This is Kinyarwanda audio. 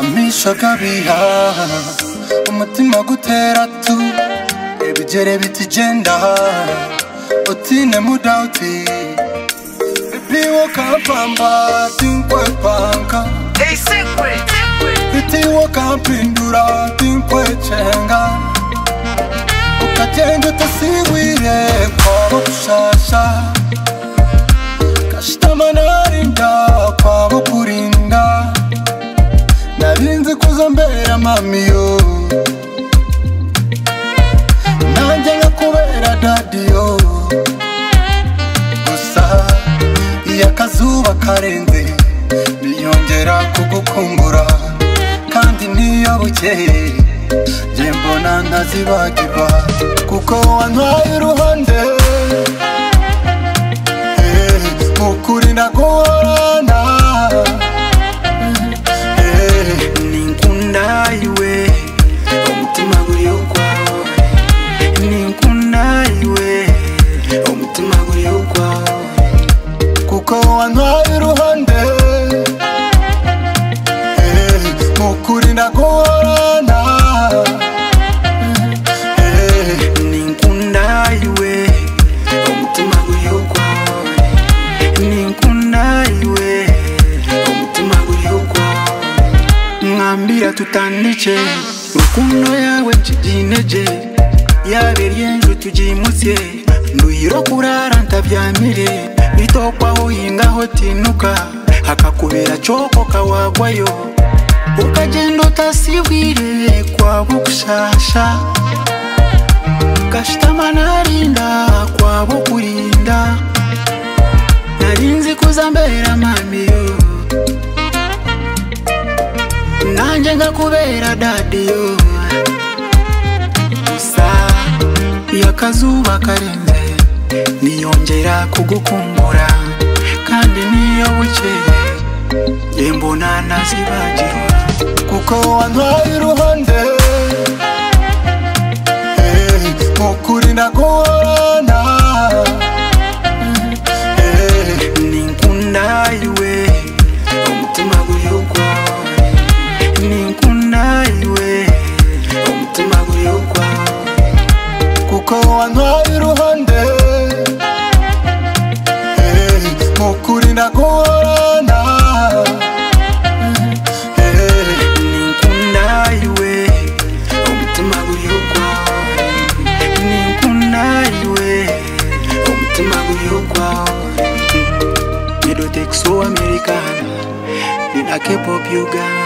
dushaka bihaha umutima gutera tu ibigere bitugenda utine mudauti biwokapamba tinkwepanka bitiwokampindura tinkwecenga ukagenda utasigwire kwabo gushasha kashitamanarindao kwabo kurinda narinzi kuza mbera mamiyo nanjye nkakubera dadiyo gusa iyo akazuba karenze niyongera kugukumbura kandi niyo bukeye njye mbona ntazibagirwa kuko wantwaye uruhande Eh, mukuri ndaguhorana ninkundayiwe omutima guri okwawo ninkundayiwe omutima guri okwawo kuko wantwaye iruhande Eh, mukuri ndaguhorana Eh, ninkundayiwe omutima guri okwawo ninkundayiwe omutima guri okwawo mwambira tutandike rukundo yawe nshyigineje yaba eryenju tugimutse nduyiro kurara ntabyamire bitokwaho hingaho tinuka hakakubera cokoka wagwayo ukagenda utasibwire kwabo gushasha gashitama narinda kwabo kurinda narinzi kuza mbera mamiyo nanjye nkakubera dadiyo gusa iyo akazuba karenze niyongera kugukumbura kandi niyo bukeye njye mbona ntazibagirwa kuko wantwaye iruhande Eh, mukuri ndaguhorana Eh, ninkundayiwe omutima guri ogwawe ninkundayiwe omutima guri ogwawe kuko wantwaye iruhande Eh, mukuri ndaguhorana Eh, ninkundayiwe omutima guri ogwawe ninkundayiwe omutima guri ogwawe medotex americana nina kepop uganda